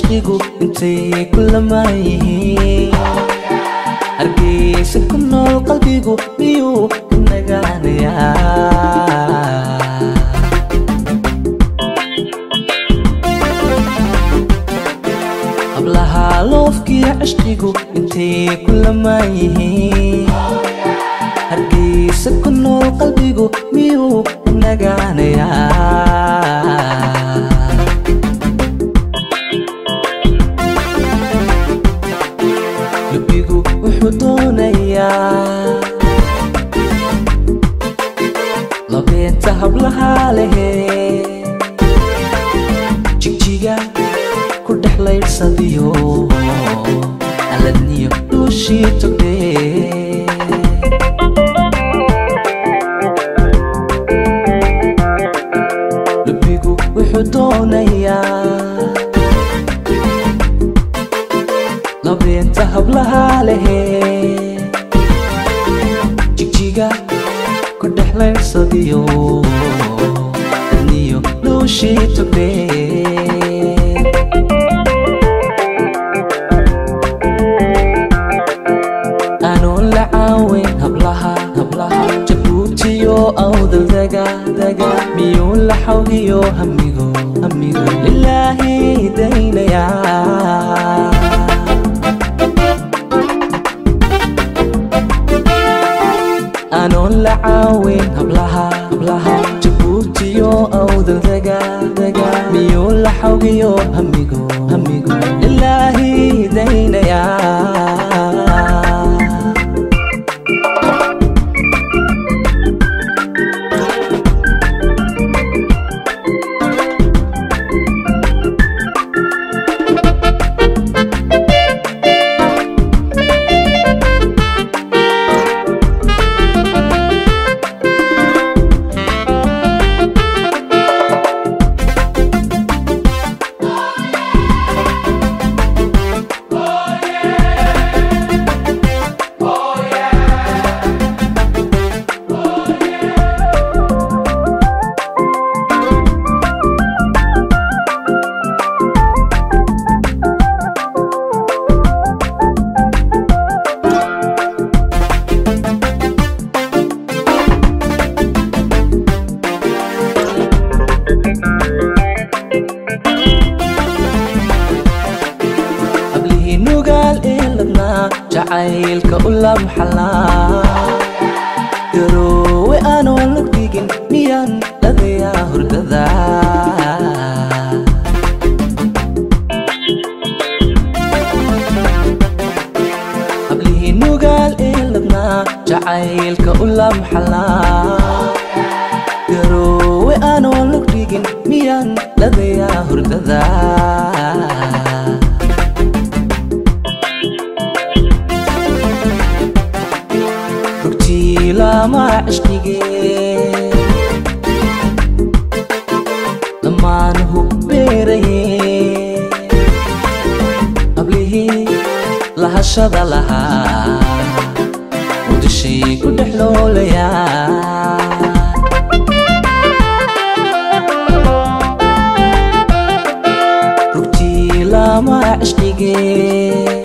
cishqigu intay ku lamaan yihiin hargeysa ku nool qalbigu miyuu ka nagaanayaa hablaha loofkiya cishqigu intay ku lamaan yihiin hargeysa ku nool qalbigu miyuu ka nagaanayaa lubigu wuxuu doonayaa labeenta hablaha lehe jigjiga ku dhex laydhsadiyo aladniyo dhuushii togdee lubigu wuxuu doonayaa labeenta hablaha lehe jigjiga ku dhex laydhsadiyo adniyo dhuushii togdee aanuun la caawin hablaha hablaha jabuutiyo awdal daga daga miyuu la xawgiyo hamigo hamigo lilaahi daynayaa aanuun la caawin hablaha hablaha jabuutiyo awdal daga daga miyuu la xawgiyo hamigo hamigo lilaahi daynayaa hablihii nugaal ee ladnaa jacaylka u lamxalaa garoowe aanoo la dhigin miyaan dhadayaa hurdada hablihii nugaal ee ladnaa jacaylka u lamxalaa garoowe aanoo la dhigin miyaan dhadayaa hurdada rugtii lama cishqigee dhammaan hubbeeraye hablihii lahashada lahaa udishay ku dhex loolayaa rugtii lama cishqigee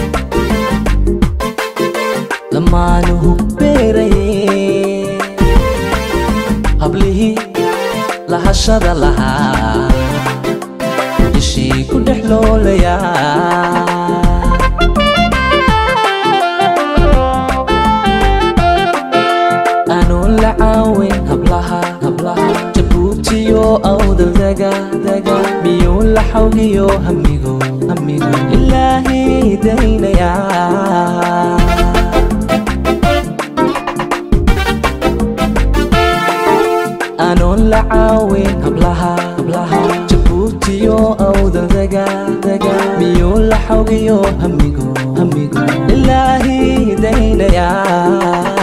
dhammaan hubbeeraye hablihii lahashada lahaa dishii ku dhex loolayaa aanuun la caawin hablaha hablaha jabuutiyo awdal daga daga miyuu la xawgiyo hamigo hamigo ilaahi daynayaa aanuun la caawin hablaha hablaha jabuutiyo awdal daga daga miyuu la xawgiyo hamigo hamigo ilaahi daynayaa